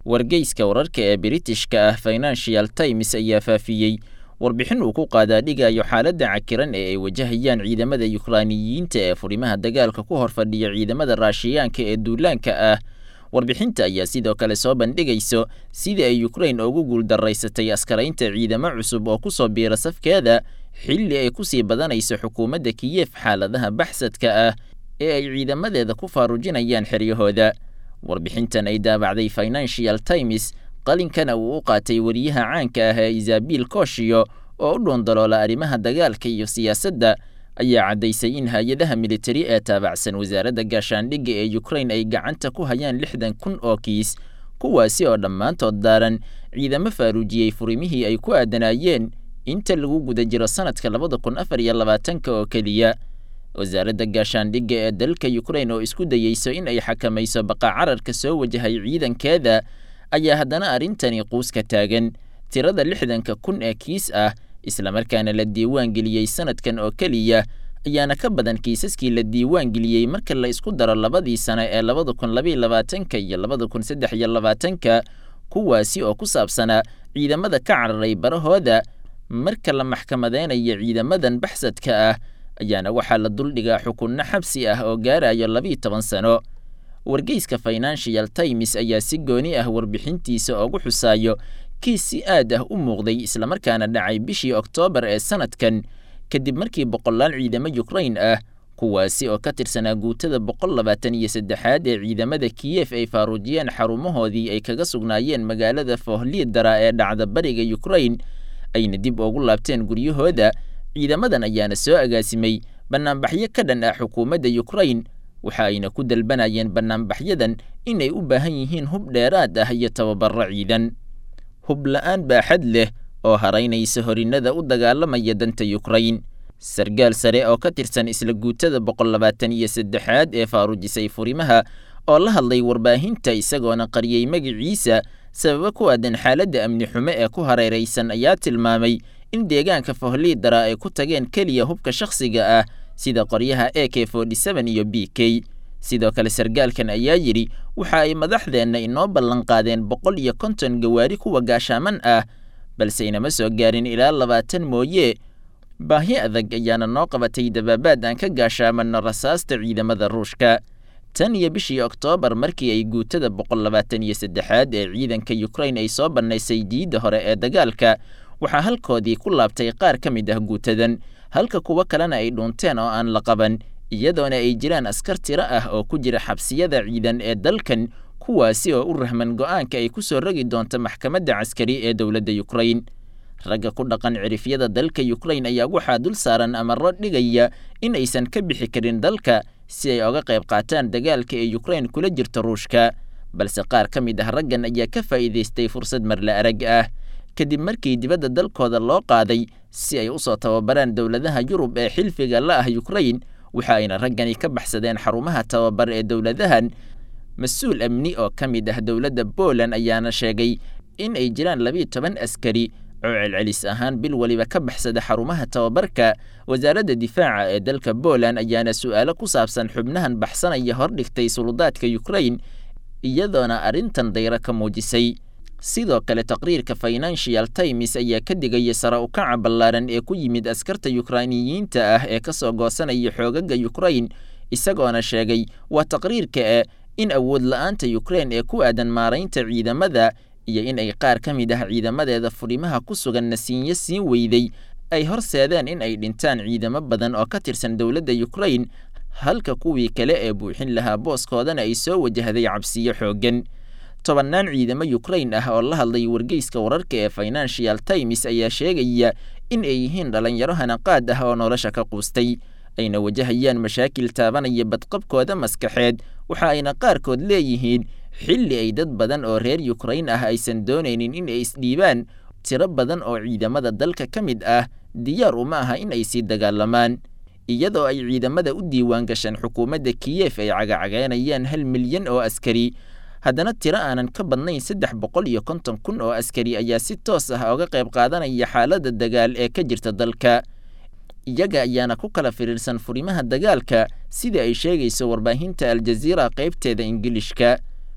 wargeyska wararka ee britishka ah financial times ayaa faafiyey warbixin uu ku qaadaa dhigayo xaaladda cakiran ee ay wajahayaan ciidamada yukraaniyiinta ee furimaha dagaalka ku hor fadhiya ciidamada raashiyaanka ee duulaanka ah warbixinta ayaa sidoo kale soo bandhigayso sidii ay yukrain ugu guuldaraysatay askaraynta ciidamo cusub oo ku soo biira safkeeda xilli ay ku sii badanayso xukuumadda kiyef xaaladaha baxsadka ah ee ay ciidamadeeda ku faarujinayaan xeryahooda warbixintan ay daabacday financial times qalinkana uu u qaatay wariyaha caanka ah ee isabiil kooshiyo oo u dhuundaloola arrimaha dagaalka iyo siyaasadda ayaa caddaysay in hay-adaha militari ee taabacsan wasaaradda gaashaandhigga ee yukrain ay gacanta ku hayaan lixdan kun oo kiis kuwaasi oo dhammaantood daaran ciidamo faaruujiyey furimihii ay ku aadanaayeen inta lagu guda jiro sanadka labada kun afar iyo labaatanka oo keliya wasaaradda gaashaandhigga ee dalka yukrain oo isku dayeyso in ay xakamayso baqa cararka soo wajahay ciidankeeda ayaa haddana arrintani quuska taagan tirada lixdanka kun ee kiis ah islamarkaana la diiwaan geliyey sanadkan oo keliya ayaana ka badan kiisaskii la diiwaan geliyey marka la isku daro labadii sano ee labada kun labaiyo labaatanka iyo labada kun saddex iyo labaatanka kuwaasi oo ku saabsanaa ciidamada ka cararay barahooda marka la maxkamadeynayo ciidamadan baxsadka ah ayaana waxaa la duldhigaa xukunno xabsi ah oo gaarayo labiiyo toban sano wargeyska financial times ayaa si gooni ah warbixintiisa ugu xusaayo kiis si aad ah u muuqday islamarkaana dhacay bishii oktoobar ee sanadkan kadib markii boqolaal ciidamo yukrain ah kuwaasi oo ka tirsanaa guutada boqol labaatan iyo saddexaad ee ciidamada kiyef ay faaruujiyeen xarumahoodii ay kaga sugnaayeen magaalada fohliidara ee dhacda bariga yukrain ayna dib ugu laabteen guryahooda ciidamadan ayaana soo agaasimay bannaanbaxyo ka dhan ah xukuumadda yukrain waxa ayna ku dalbanayeen bannaanbaxyadan inay u baahan yihiin hub dheeraad ah iyo tababaro ciidan hub la-aan baaxad leh oo haraynaysa horinnada u dagaalamaya danta yukrain sargaal sare oo ka tirsan isla guutada boqol labaatan iyo saddexaad ee faaruujisay furimaha oo la hadlay warbaahinta isagoona qariyey magiciisa sababo ku aadan xaaladda amni xumo ee ku hareeraysan ayaa tilmaamay in deegaanka fohliidara ay ku tageen keliya hubka shakhsiga ah sida qoryaha a k iyo b k sidoo kale sargaalkan ayaa yidhi waxa ay madaxdeenna inoo ballanqaadeen boqol iyo konton gawaari kuwa gaashaaman ah balse inama soo gaarin ilaa labaatan mooye baahi adag ayaana noo qabatay dabaabaad aan ka gaashaamanno rasaasta ciidamada ruushka tan iyo bishii oktoobar markii ay guutada boqol labaatan iyo saddexaad ee ciidanka yukrain ay soo bannaysay diidda hore ee dagaalka waxaa halkoodii ku laabtay qaar ka mid ah guutadan halka kuwo kalena ay dhuunteen oo aan la qaban iyadoona ay jiraan askar tiro ah oo ku jira xabsiyada ciidan ee dalkan kuwaasi oo u rahman go'aanka ay ku soo rogi doonto maxkamadda caskari ee dowladda yukrain ragga ku dhaqan cirifyada dalka yukrain ayaa waxaa dul saaran amarro dhigaya in aysan ka bixi karin dalka si ay oga qayb qaataan dagaalka ee yukrain kula jirta ruushka balse qaar ka mid ah raggan ayaa ka faa'iidaystay fursad marla arag ah kadib markii dibadda dalkooda loo qaaday si ay u soo tababaraan dowladaha yurub ee xilfiga la ah yukrain waxa ayna raggani ka baxsadeen xarumaha tababar ee dowladahan mas-uul amni oo ka mid ah dowladda poland ayaana sheegay in ay jiraan labiiyo toban askari oo celcelis ahaan bil weliba ka baxsada xarumaha tababarka wasaaradda difaaca ee dalka poland ayaana su'aalo ku saabsan xubnahan baxsanaya hordhigtay suludaadka yukrain iyadoona arrintan dayro ka muujisay sidoo kale taqriirka financial times ayaa ka digaya sare ukaca ballaaran ee ku yimid askarta yukrainiyiinta ah ee ka soo goosanaya xoogaga yukrain isagoona sheegay waa taqriirka e in awood la-aanta yukrain ee ku aadan maaraynta ciidamada iyo in ay qaar ka mid ah ciidamadeeda furimaha ku sugan nasiinyo siin weyday ay horseedeen in ay dhintaan ciidamo badan oo ka tirsan dowladda yukrain halka kuwii kale ee buuxin lahaa booskoodana ay soo wajahday cabsiyo xooggan tobannaan ciidamo yukrain ah oo la hadlay wargeyska wararka ee financial times ayaa sheegaya in ay yihiin dhalinyaro hanaqaad ah oo nolosha ka quustay ayna wajahayaan mashaakil taabanaya badqabkooda maskaxeed waxa ayna qaarkood leeyihiin xilli ay dad badan oo reer yukrain ah aysan doonaynin in ay isdhiibaan tiro badan oo ciidamada dalka ka mid ah diyaar uma aha in ay sii dagaalamaan iyadoo ay ciidamada u diiwaan gashaan xukuumadda kiyef ay cagacageynayaan hal milyan oo askari haddana tiro aanan ka badnayn saddex boqol iyo konton kun oo askari ayaa si toos ah oga qayb qaadanaya xaaladda dagaal ee ka jirta dalka iyaga ayaana ku kala firiirsan furimaha dagaalka sida ay sheegayso warbaahinta aljaziira qaybteeda ingilishka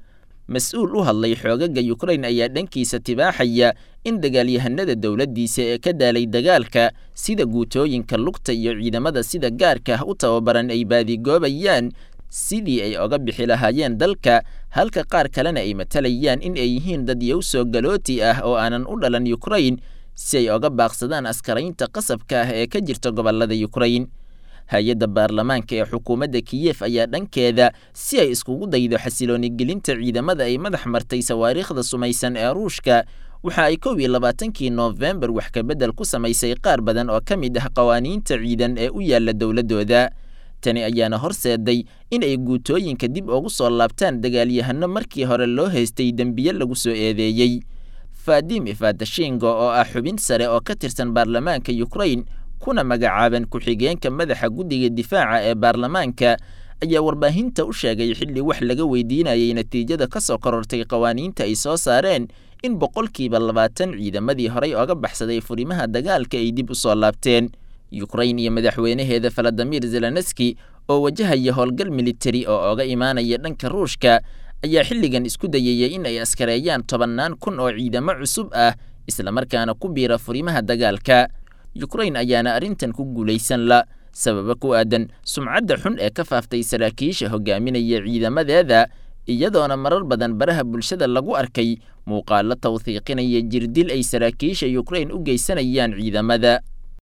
mas-uul u hadlay xoogaga yukrain ayaa dhankiisa tibaaxaya in dagaalyahanada dowladdiisa ee ka daalay dagaalka sida guutooyinka lugta iyo ciidamada sida gaarka ah u tababaran ay baadigoobayaan sidii ay oga bixi lahaayeen dalka halka qaar kalena ay matalayaan in ay yihiin dad yowsoo galooti ah oo aanan u dhalan yukrain si ay oga baaqsadaan askaraynta qasabka ah ee ka jirta gobollada yukrain hay-adda baarlamaanka ee xukuumadda kiyef ayaa dhankeeda si ay iskugu daydo xasilooni gelinta ciidamada ay madax martay sawaariikhda sumaysan ee ruushka waxa ay kow iyo labaatankii noofembar wax kabedel ku samaysay qaar badan oo ka mid ah qawaaniinta ciidan ee u yaalla dowladdooda tani ayaana horseeday in ay guutooyinka dib ugu soo laabtaan dagaalyahano markii hore loo haystay dembiye lagu soo eedeeyey fadim ifadashingo oo ah xubin sare oo ka tirsan baarlamaanka yukrain kuna magacaaban ku-xigeenka madaxa guddiga difaaca ee baarlamaanka ayaa warbaahinta u sheegay xilli wax laga weydiinayay natiijada ka soo korortay qawaaniinta ay soo saareen in boqolkiiba labaatan ciidamadii horey oga baxsaday furimaha dagaalka ay dib u soo laabteen yukrain iyo madaxweynaheeda valadimir zelenski oo wajahaya howlgal militari oo oga imaanaya dhanka ruushka ayaa xilligan isku dayayay in ay askareeyaan tobannaan kun oo ciidamo cusub ah islamarkaana ku biira furimaha dagaalka yukrain ayaana arrintan ku guulaysan la sababa ku aadan sumcadda xun ee ka faaftay saraakiisha hogaaminaya ciidamadeeda iyadoona marar badan baraha bulshada lagu arkay muuqaalo tawhiiqinaya jirdil ay saraakiisha yukrain u geysanayaan ciidamada